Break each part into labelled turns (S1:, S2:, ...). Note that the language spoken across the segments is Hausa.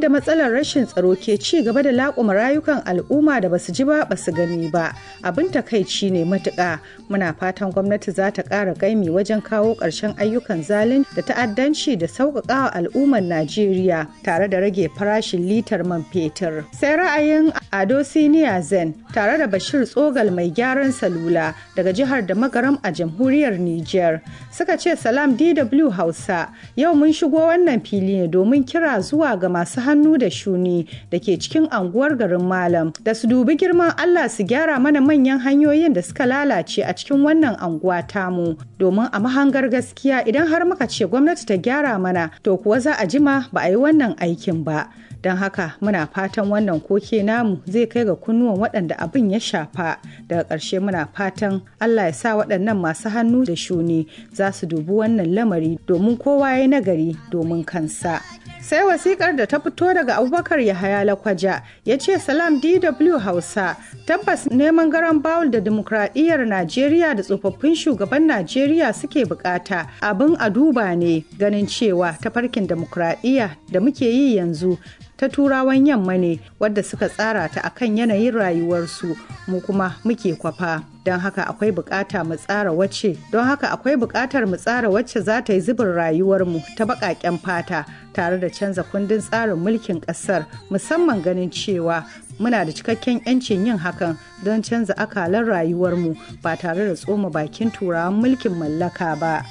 S1: da matsalar rashin tsaro ke ci gaba da laƙuma rayukan al'umma da basu ji ba basu gani ba abin takaici ne matuƙa muna fatan gwamnati za ta ƙara gaimi wajen kawo ƙarshen ayyukan zalin da ta'addanci da sauƙaƙawa al'ummar najeriya tare da rage farashin litar man fetur sai ra'ayin ado siniya zen tare da bashir tsogal mai gyaran salula daga jihar da magaram a jamhuriyar niger suka ce salam dw hausa yau mun shigo wannan fili ne domin kira zuwa ga masu hannu da shuni da ke cikin anguwar garin malam da su dubi girman allah su gyara mana manyan hanyoyin da suka lalace a cikin wannan anguwa tamu domin a mahangar gaskiya idan har muka ce gwamnati ta gyara mana to kuwa za a jima ba a yi wannan aikin ba don haka muna fatan wannan koke namu zai kai ga kunnuwan waɗanda abin ya shafa daga ƙarshe muna fatan allah ya sa waɗannan masu hannu da shuni za su dubi wannan lamari domin kowa ya nagari domin kansa sai wasikar da ta fito daga abubakar yahaya lakwaja ya ce salam dw hausa tabbas neman garan bawul da dimokuraɗiyyar najeriya da tsofaffin shugaban najeriya suke bukata abin a duba ne ganin cewa tafarkin dimokuraɗiyya da muke yi yanzu ta turawan yamma ne wadda suka tsara ta akan yanayin rayuwarsu mu kuma muke kwafa don haka akwai bukata mu tsara wacce don haka akwai bukatar mu tsara wacce za ta yi zubin rayuwarmu ta baƙaƙen fata tare da canza kundin tsarin mulkin ƙasar musamman ganin cewa muna da cikakken 'yancin yin hakan don canza akalan rayuwarmu ba tare da tsoma bakin turawan mulkin mallaka ba.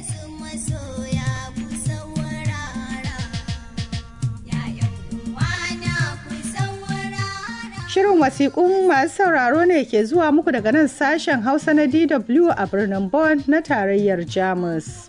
S1: Shirin wasiƙun masu sauraro ne ke zuwa muku daga nan sashen Hausa na DW a birnin Bonn na tarayyar Jamus.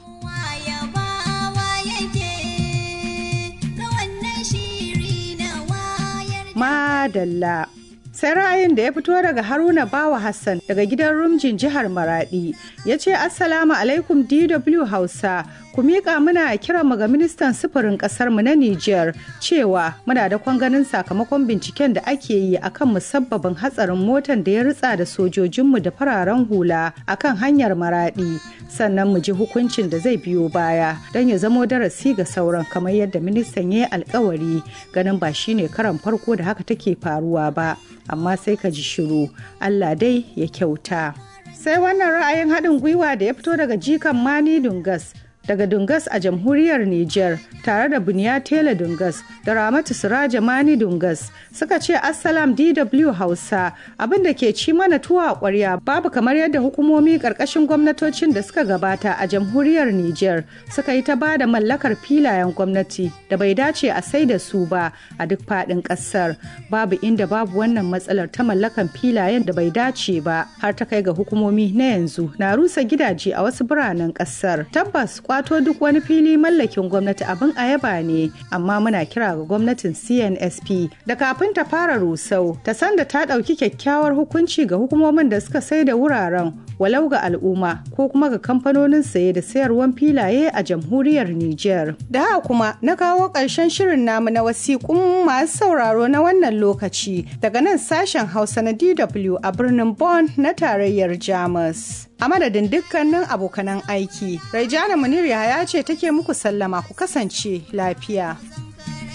S1: Madalla. sai ra'ayin da ya fito daga haruna bawa hassan daga gidan rumjin jihar maradi ya ce assalamu alaikum dw hausa ku miƙa muna kiran mu ga ministan sufurin ƙasar mu na niger cewa muna da ganin sakamakon binciken da ake yi akan musabbabin hatsarin motan da ya ritsa da sojojinmu da fararen hula akan hanyar maradi sannan mu ji hukuncin da zai biyo baya don ya zamo darasi ga sauran kamar yadda ministan ya yi alkawari ganin ba shine karan farko da haka take faruwa ba amma sai ka ji shiru Allah dai ya kyauta. Sai wannan ra'ayin haɗin gwiwa da ya fito daga jikan Mani Dungas daga Dungas a jamhuriyar Nijar tare da Buniya Tela Dungas da Ramatu Siraja Mani Dungas suka ce Assalam DW Hausa abin da ke ci mana tuwa a ƙwarya babu kamar yadda hukumomi ƙarƙashin gwamnatocin da suka gabata a jamhuriyar Nijar suka yi ta ba da mallakar filayen gwamnati da bai dace a sai da su ba a duk faɗin ƙasar babu inda babu wannan matsalar ta mallakan filayen da bai dace ba har ta kai ga hukumomi na yanzu na rusa gidaje a wasu biranen ƙasar tabbas kwato duk wani fili mallakin gwamnati abin a yaba ne amma muna kira ga gwamnatin cnsp da kafin ta fara rusau ta san da ta ɗauki kyakkyawar hukunci ga hukumomin da suka sai da wuraren walau ga al'umma ko kuma ga kamfanonin saye da sayarwan filaye a jamhuriyar niger da haka kuma na kawo ƙarshen shirin namu na wasiƙun masu sauraro na wannan lokaci daga nan sashen hausa na dw a birnin bonn na tarayyar jamus a madadin dukkanin abokanan aiki. Raijana Munir Yahaya ce take muku sallama ku kasance lafiya.